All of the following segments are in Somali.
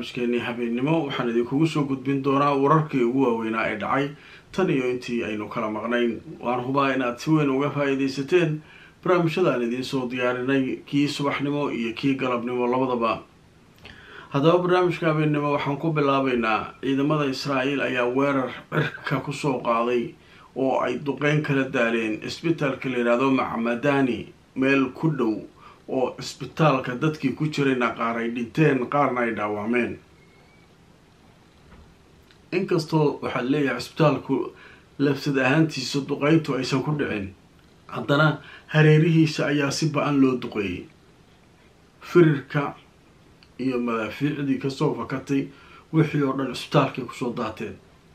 barnaamijkeenii habeennimo waxaan idinkugu soo gudbin doonaa wararkii ugu waaweynaa ee dhacay tan iyo intii aynu kala maqnayn waan hubaa inaad si weyn uga faa-iideysateen barnaamijyadaan idiin soo diyaarinay kii subaxnimo iyo kii galabnimo labadaba haddaba barnaamijka habeennimo waxaan ku bilaabeynaa ciidamada israa'iil ayaa weerar cirka kusoo qaaday oo ay duqeyn kala daaleen isbitaalka la yidhaahdo macmadani meel ku dhow oo cisbitaalka dadkii ku jirayna qaar ay dhinteen qaarna ay dhaawacmeen inkastoo waxaad leeyahay cisbitaalku lafsad ahaantiisa duqeyntu aysan ku dhicin haddana hareerihiisa ayaa si ba-an loo duqeeyey firirka iyo madaafiicdii kasoo fakatay wixii oo dhan cisbitaalkay kusoo daateen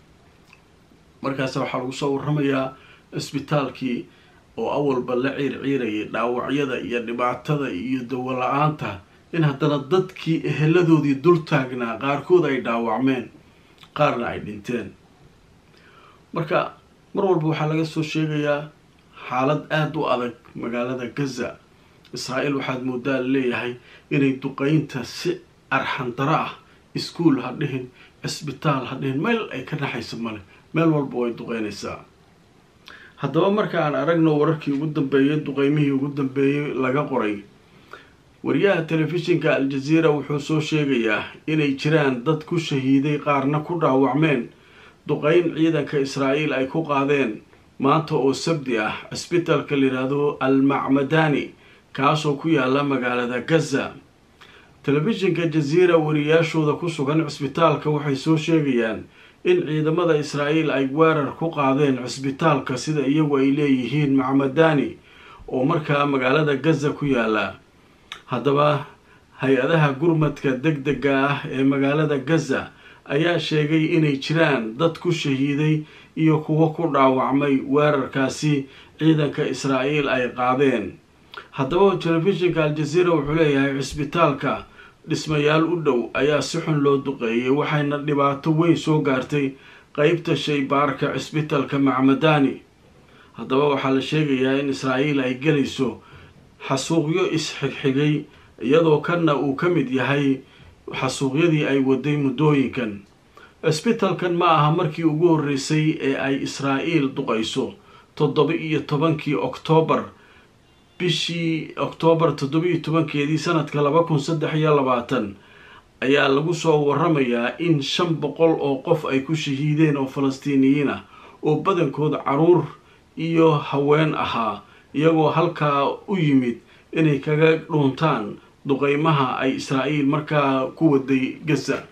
markaas waxaa lagu soo waramayaa cisbitaalkii oo awalba la ciirciirayay dhaawacyada iyo dhibaatada iyo dawo la-aanta in haddana dadkii eheladoodii dul taagnaa qaarkood ay dhaawacmeen qaarna ay dhinteen marka mar walba waxaa laga soo sheegayaa xaalad aada u adag magaalada gaza israa'iil waxaad moodaa leeyahay inay duqeynta si arxandaro ah iskuol ha dhihin cisbitaal ha dhihin meel ay ka naxayso male meel walba way duqeynaysaa haddaba marka aan aragno wararkii ugu dambeeyay duqeymihii ugu dambeeyey laga qoray wariyaha telefishinka al-jazeera wuxuu soo sheegayaa inay jiraan dad ku shahiiday qaarna ku dhaawacmeen duqeyn ciidanka israa'iil ay ku qaadeen maanta oo sabdi ah cisbitaalka la yidhaahdo al macmadani kaasoo ku yaala magaalada gaza telefishinka jazeera wariyaashooda ku sugan cisbitaalka waxay soo sheegayaan in ciidamada israa'iil ay weerar ku qaadeen cisbitaalka sida iyagu ay leeyihiin macmadani oo markaa magaalada gaza ku yaala haddaba hay-adaha gurmadka deg dega ah ee magaalada gaza ayaa sheegay inay jiraan dad ku shahiiday iyo kuwo ku dhaawacmay weerarkaasi ciidanka israa'iil ay qaadeen haddaba telefishinka al-jazeera wuxuu leeyahay cisbitaalka dhismayaal u dhow ayaa si xun loo duqeeyay waxayna dhibaato weyn soo gaartay qeybta shaybaarka cisbitaalka macmadani haddaba waxaa la sheegayaa in israa'iil ay gelayso xasuuqyo is-xigxigay iyadoo kanna uu ka mid yahay xasuuqyadii ay waday muddooyinkan cisbitaalkan ma aha markii ugu horreysay ee ay israa'iil duqayso toddoba iyo tobankii oktoobar bishii oktoobar toddoba-iyo tobankeedii sanadka laba kun saddex iyo labaatan ayaa lagu soo waramayaa in shan boqol oo qof ay ku shahiideen oo falastiiniyiin ah oo badankooda caruur iyo haween ahaa iyagoo halkaa u yimid inay kaga dhuuntaan duqeymaha ay israa'iil markaa ku waday gaza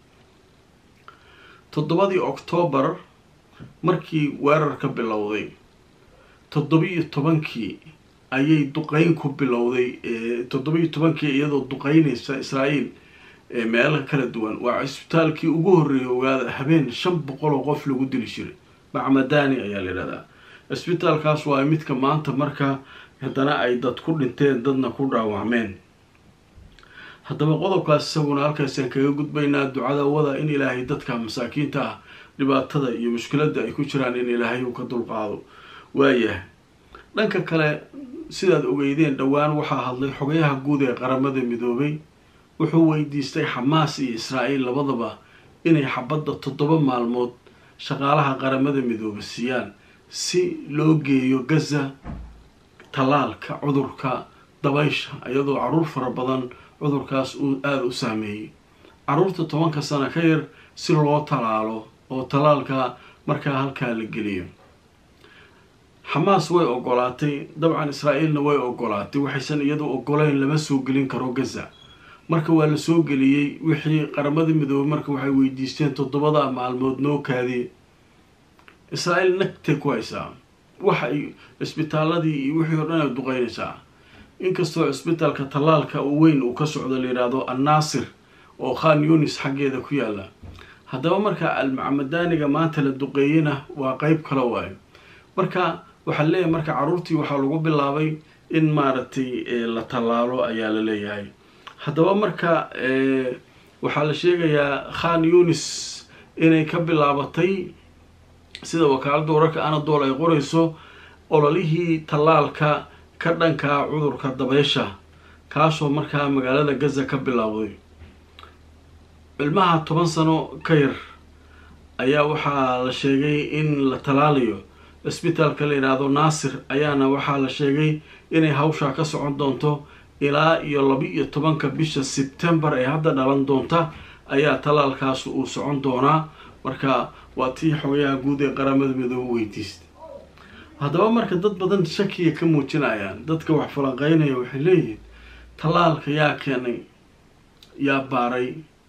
toddobadii oktoobar markii weerarka bilowday toddoba-iyo tobankii ayay duqeyn ku bilowday toddoba-iyo tobankii iyadoo duqeynaysa israa'iil meelo kala duwan waa cisbitaalkii ugu horreeyay ogaada habeen shan boqol oo qof lagu dili jiray macmadani ayaa la yidhahdaa cisbitaalkaas waa midka maanta marka haddana ay dad ku dhinteen dadna ku dhaawacmeen haddaba qodobkaas isaguna halkaasaan kaga gudbaynaa ducada wada in ilaahay dadka masaakiinta ah dhibaatada iyo mushkiladda ay ku jiraan in ilaahay uu ka dulqaado waayahay dhanka kale sidaad ogeydeen dhowaan waxaa hadlay xogayaha guud ee qaramada midoobay wuxuu weydiistay xamaas iyo israa'iil labadaba inay xabadda toddoba maalmood shaqaalaha qaramada midoobe siiyaan si loo geeyo gaza tallaalka cudurka dabaysha iyadoo caruur fara badan cudurkaas uu aada u saameeyey caruurta tobanka sano ka yar si loo tallaalo oo tallaalka markaa halkaa la geliyo xamaas way ogolaatay dabcan israa'iilna way ogolaatay waxaysan iyadu ogoleyn lama soo gelin karo gaza marka waa la soo geliyey wixii qaramada midoobey marka waxay weydiisteen toddobada maalmood noo kaadiye israa'iil nagtay ku haysaa waxa ay cisbitaaladii iyo wixii oo dhan ay duqeynaysaa inkastoo cisbitaalka tallaalka weyn uu ka socdo la yidhaahdo annaasir oo khan yunis xaggeeda ku yaala haddaba marka almacmadaniga maanta la duqeeyena waa qeyb kale waayo marka waxaa leeyahay marka caruurtii waxaa lagu bilaabay in maaragtay la tallaalo ayaa la leeyahay haddaba marka waxaa la sheegayaa khan yunis inay ka bilaabatay sida wakaaladda wararka anadool ay qorayso ololihii tallaalka ka dhankaa cudurka dabeysha kaasoo markaa magaalada gaza ka bilowday ilmaha toban sano ka yar ayaa waxaa la sheegay in la talaalayo cisbitaalka la yidhaahdo naasir ayaana waxaa la sheegay inay hawshaa ka socon doonto ilaa iyo laba-iyo tobanka bisha sebtembar ee hadda dhalan doonta ayaa talaalkaas uu socon doonaa marka waa tii xogayaha guud ee qaramada midoobe weydiistay haddaba marka dad badan shakiya ka muujinayaan dadka wax falanqeynaya waxay leeyihiin tallaalka yaa keenay yaa baaray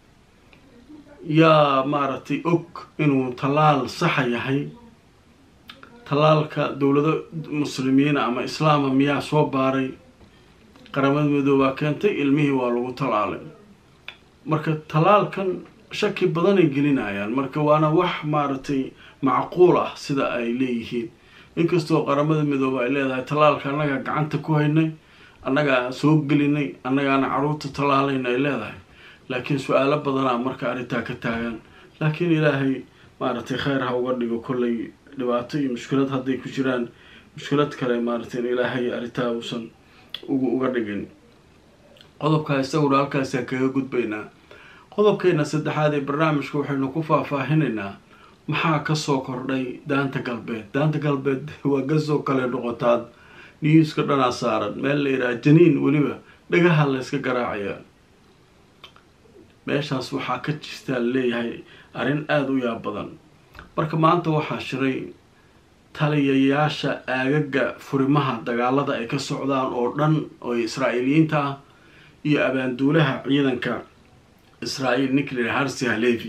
yaa maaragtay og inuu tallaal saxa yahay tallaalka dowlado muslimiina ama islaama miyaa soo baaray qaramada midoobaa keentay ilmihii waa lagu tallaalay marka tallaalkan shaki badanay gelinayaan marka waana wax maaragtay macquul ah sida ay leeyihiin inkastoo qaramada midoobe ay leedahay tallaalka annagaa gacanta ku haynay annagaa soo gelinay annagaana caruurta tallaalayna ay leedahay laakiin su-aalo badanaa marka arrintaa ka taagan laakiin ilaahay maaragtay kheyr ha uga dhigo kollay dhibaato iyo mushkilad hadday ku jiraan mushkilad kale maaragtay in ilaahay arrintaa uusan ugu uga dhigin qodobkaa isaguna halkaasaan kaga gudbaynaa qodobkeena saddexaad ee barnaamijka waxaynu ku faahfaahinaynaa maxaa kasoo kordhay daanta galbeed daanta galbeed waa gasoo kale noqotaad newska dhanaa saaran meel la yidhaha janiin weliba dhagaha la yska garaacayaa meeshaas waxaa ka jirtaa leeyahay arrin aada u yaab badan marka maanta waxaa shiray taliyayaasha aagaga furimaha dagaalada ay ka socdaan oo dhan oo israa'iiliyiinta ah iyo abaanduulaha ciidanka israa'iil ninkler harsi halevi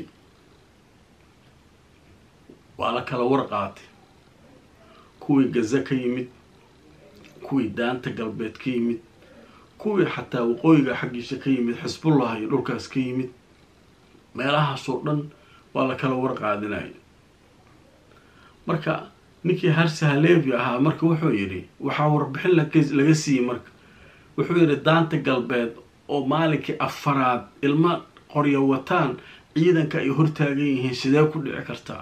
waa la kala war qaatay kuwii gaza ka yimid kuwii daanta galbeed ka yimid kuwii xataa waqooyiga xaggiisa ka yimid xisbullah iyo dhulkaas ka yimid meelahaasoo dhan waa la kala war qaadinaya marka ninkii harsi halevi ahaa marka wuxuu yidhi waxaa warbixin laga siiyey marka wuxuu yidhi daanta galbeed oo maalinkii afaraad ilma qoryo wataan ciidanka ay hortaagan yihiin sidee ku dhici kartaa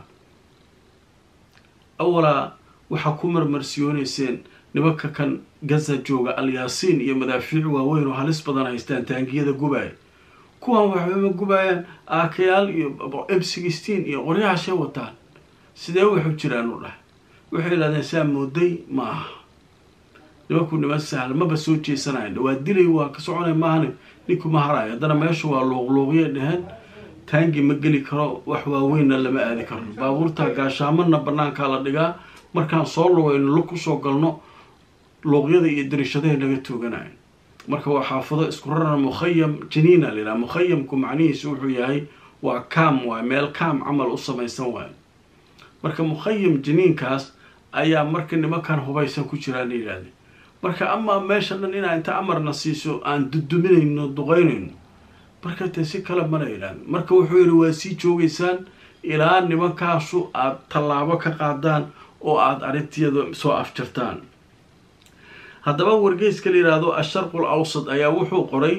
awalaa waxaa ku marmarsiyooneyseen nimanka kan gaza jooga alyaasiin iyo madaafiic waaweyn oo halis badan haystaan taangiyada gubaaya kuwan waxbama gubaayaan aakayaal iyo m sixteen iyo qoryahaashay wataan sidee waxu jiraan u dhahay waxay yidhahdeen saa mooday ma aha nimanku niman sahla maba soo jeesanayan waa dilay waa ka soconay maahane ninku ma harayo haddana meesha waa luuqluuqyay dheheen taangi ma geli karo wax waaweynna lama aadi karo baabuurta gaashaamadna banaankaa la dhigaa markaan soo lugayno lug kusoo galno luuqyada iyo darishadaha laga tooganayo marka waa xaafado isku raran mukhayam janiina layidhaha mukhayamku macnihiisu wuxuu yahay waa kaam waay meel kaam camal u samaysan waayo marka mukhayam janiinkaas ayaa marka nimankan hubaysan ku jiraan la yidhahde marka amaa meesha dhan inaa inta amarna siiso aan duduminayno duqeynayno marka dee si kale mana yidhahda marka wuxuu yidhi waa sii joogaysaan ilaa nimankaasu aada tallaabo ka qaadaan oo aada arintiyada soo afjartaan haddaba wargeyska la yidhaahdo asharqul awsad ayaa wuxuu qoray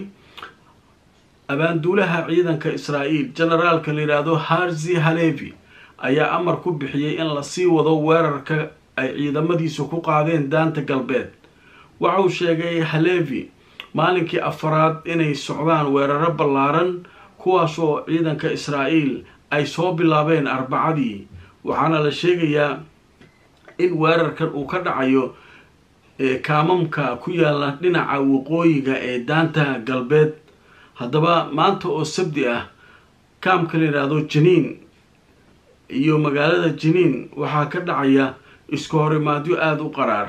abaanduulaha ciidanka israa'iil generaalka la yidhaahdo harzi halevi ayaa amar ku bixiyey in lasii wado weerarka ay ciidamadiisu ku qaadeen daanta galbeed waxauu sheegay halevi maalinkii afaraad inay socdaan weeraro ballaaran kuwaasoo ciidanka israa'iil ay soo bilaabeen arbacadii waxaana la sheegayaa in weerarkan uu ka dhacayo kaamamka ku yaala dhinaca waqooyiga ee daanta galbeed haddaba maanta oo sabdi ah kaamka la yidhaahdo janiin iyo magaalada janiin waxaa ka dhacaya isku horimaadyo aada u qaraar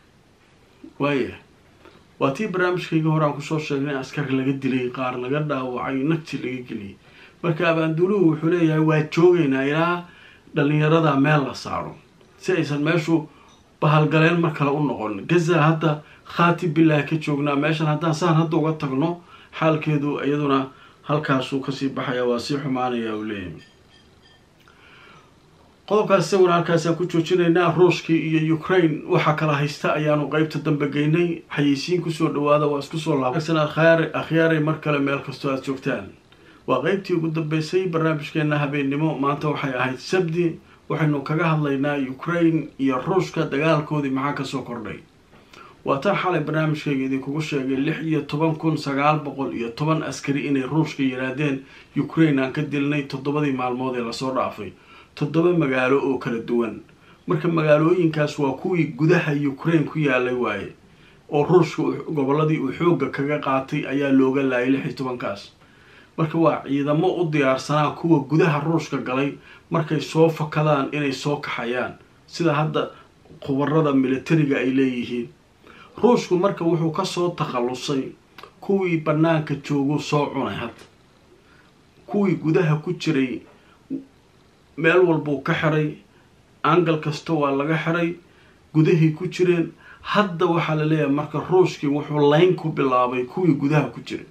waaya waa tii barnaamijkayga hore aan kusoo sheegnay in askar laga dilay qaar laga dhaawacay nagti laga geliyay marka abaanduuluhu wuxuu leeyahay waa joogaynaa ilaa dhalinyarada meel la saaro si aysan meeshu bahalgaleen mar kale u noqon gaza hadda khaati bilaahi ka joognaa meeshan haddaan saan hadda uga tagno xaalkeedu iyaduna halkaasuu kasii baxaya waa sii xumaanaya uu leeyahay qodobkaas isaguna halkaasaan ku joojinaynaa ruushkii iyo ukraine waxaa kala haysta ayaanu qeybta dambe geynay xayeysiin kusoo dhawaada waa isku soo laabsan akhyaaray mar kale meel kastoo aada joogtaan waa qeybtii ugu dambeysay barnaamijkeena habeennimo maanta waxay ahayd sabdi waxaynu kaga hadlaynaa ukraine iyo ruushka dagaalkoodii maxaa kasoo kordhay waa taan xalay barnaamijkayga idinkugu sheegay lix iyo toban kun sagaal boqol iyo toban askari inay ruushka yidhaahdeen ukraine aan ka dilnay toddobadii maalmood ee lasoo dhaafay toddoba magaalo oo kala duwan marka magaalooyinkaas waa kuwii gudaha ukraine ku yaalay waaye oo ruushka gobolladii uu xoogga kaga qaatay ayaa looga laayay lix iyo tobankaas marka waa ciidamo u diyaarsanaa kuwa gudaha ruushka galay markay soo fakadaan inay soo kaxayaan sida hadda khubarada militariga ay leeyihiin ruushku marka wuxuu kasoo takhallusay kuwii bannaanka jooguu soo cunay hadda kuwii gudaha ku jiray meel walbuu ka xiray angal kasta waa laga xiray gudahii ku jireen hadda waxaa la leeyahay marka ruushkii wuxuu layn ku bilaabay kuwii gudaha ku jiray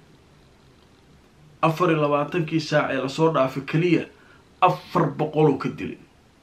afar iyo labaatankii saac ee lasoo dhaafay keliya afar boqoluu ka dilay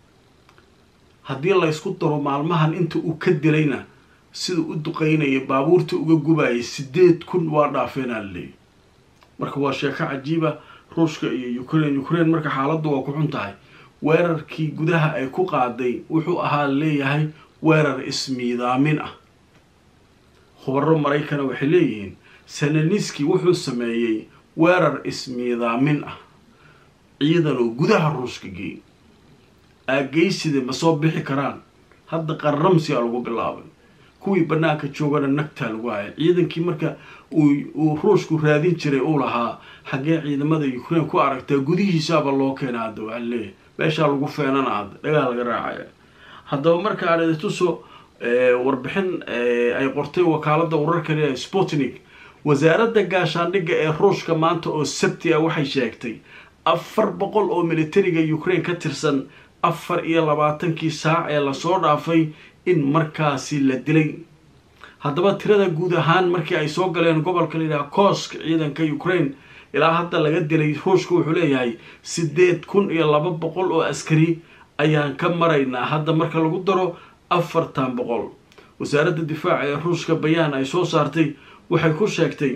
haddii laysku daro maalmahan inta uu ka dilayna sida u duqeynaya baabuurta uga gubayay sideed kun waa dhaafeenaa la leeyay marka waa sheeko cajiiba ruushka iyo ukraine ukraine marka xaaladdu waa ku xun tahay weerarkii gudaha ay ku qaaday wuxuu ahaa leeyahay weerar ismiidaamin ah khubaro maraykana waxay leeyihiin sananiski wuxuu sameeyey weerar ismiidaamin ah ciidan oo gudaha ruushka geeyay aageyside ma soo bixi karaan hadda qarramsiyaa lagu bilaabay kuwii bannaanka joogana nagtaa lagu hayay ciidankii marka uu ruushku raadin jiray uu lahaa xaggee ciidamada ukraine ku aragtaa gudihiisaaba loo keena hadda waxaa leeyahay meeshaa lagu feenana hadda dhagaa laga raacaya haddaba marka aadituso warbixin ay qortay wakaalada wararka leeyahay sputnik wasaaradda gaashaandhigga ee ruushka maanta oo sabti ah waxay sheegtay afar boqol oo militariga ukraine ka tirsan afar iyo labaatankii saac ee lasoo dhaafay in markaasi la dilay haddaba tirada guud ahaan markii ay soo galeen gobolka layidhaha koosk ciidanka ukraine ilaa hadda laga dilay ruushka wuxuu leeyahay sideed kun iyo laba boqol oo askari ayaan ka maraynaa hadda marka lagu daro afartan boqol wasaaradda difaaca ee ruushka bayaan ay soo saartay waxay ku sheegtay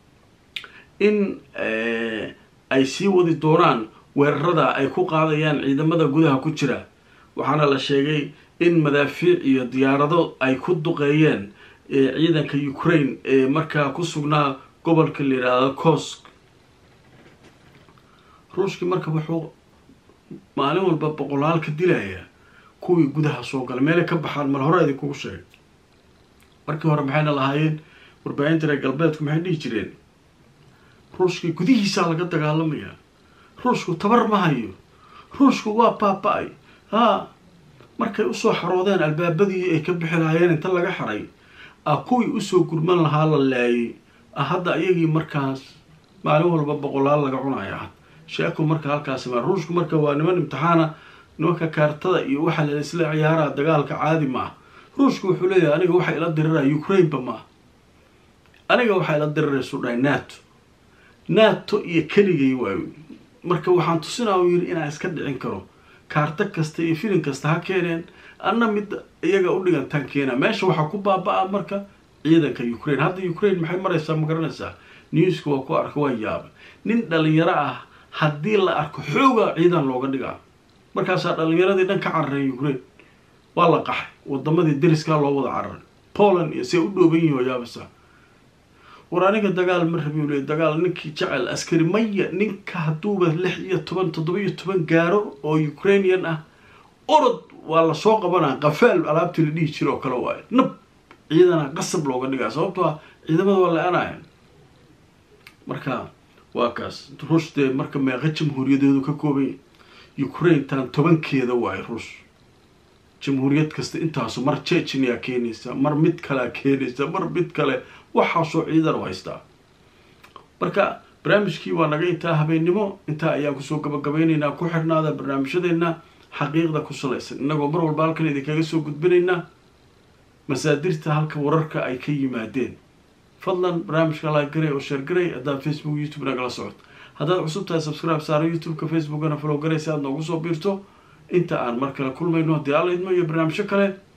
in ay sii wadi doonaan weerarada ay ku qaadayaan ciidamada gudaha ku jira waxaana la sheegay in madaafiic iyo diyaarado ay ku duqeeyeen ciidanka ukraine ee markaa ku sugnaa gobolka la yidhaahdo kosk ruushkii marka wuxuu maalin walba boqolaal ka dilayaa kuwii gudaha soo galay meelay ka baxaan mar hore idinkugu sheegay markii hore maxayna lahaayeen warbaahinta reer galbeedku maxay dhihi jireen ruushkii gudihiisaa laga dagaalamayaa ruushku tabar ma hayo ruushku waa baaba-ay haa markay usoo xaroodeen albaabadii ay ka bixi lahaayeen inta laga xaray ah kuwii usoo gurman lahaa la laayay ah hadda iyagii markaas maalin walba boqolaal laga cunaya had sheeku marka halkaasi ma ruushku marka waa niman imtixaana nimanka kaartada iyo waxa la isla ciyaaraa dagaalka caadi ma ah ruushku wuxuu leeyahay aniga waxaa ila diriraya ukraineba ma ah aniga waxaa ila diriraysu dhahay nato nato iyo keligay waayo marka waxaan tusinaa u yidhi inaan iska dhicin karo kaarto kasta iyo filin kasta ha keeneen anna mid iyaga u dhigantaan keena meesha waxaa ku baaba-a marka ciidanka ukraine hadda ukraine maxay maraysaa ma garanaysaa newska waa ku arka waa yaaba nin dhalinyaro ah haddii la arko xooga ciidan looga dhigaa markaasaa dhalinyaradii dhan ka cararay ukraine waa la qaxay wadamadii deriskaa loo wada cararay poland iyo see u dhooban yihin oo yaabasa war aniga dagaal ma rabi le dagaal ninkii jecel askari maya ninka hadduuba lix iyo toban toddoba iyo toban gaaro oo ukrainian ah orod waa lasoo qabanaa qafaal alaabtii la dhihi jira oo kale waayo nab ciidana qasab looga dhigaa sababtoo ah ciidamada waa la-anaya marka waa kaas ruush dee marka meeqa jamhuuriyadeedu ka koobanya ukraine tan tobankeeda waayo ruush jamhuuriyad kasta intaasu mar jechnia keenaysa mar mid kalea keenaysa mar mid kale waxaasoo ciidan u haystaa marka barnaamijkii waa naga intaa habeennimo intaa ayaan kusoo gabagabaynaynaa ku xirnaada barnaamijyadeena xaqiiqda ku salaysan innagoo mar walba halkan idinkaga soo gudbinaynaa masaadirta halka wararka ay ka yimaadeen fadlan barnaamijka laagaray oo sheergaray haddaad facebook youtube nagala socod haddaad cusub tahay subscribe saaro youtube-ka facebookana follow garay si aad noogu soo biirto inta aan mar kale kulmayno haddii alla idmo iyo barnaamijyo kale